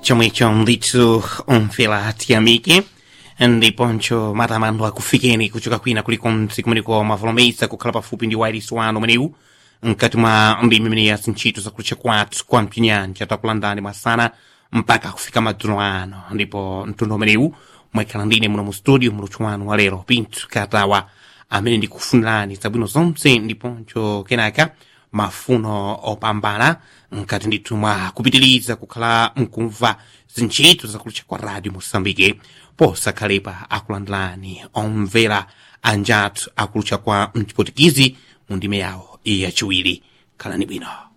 chomwecho ndithu omvera tiyamike ndiponso matamando akufikeni kuchoka kwina kulikonse kumeneko mavolomesa kukhala pafupi ndi wairisi wanu umenewu mkati mwa ndimi imene ya zintchito zakutcha kwathu kwa mpinyanja takulandani masana mpaka kufika madzulo ano ndipo mtundu umenewu mwekhala ndine muno mu studio muluthu wanu wa lero pinthu katawa amene ndikufunirani zabwino zonse ndiponso kenaka mafuno opambana mkati ndithu mwa kupitiliza kukhala mkumva zintchito zakutcha kwa radio mosambike posakhalepa akulandulani omvera anjathu akulutcha kwa mchipotikizi mu ndime yawo yachiwiri khalani bwino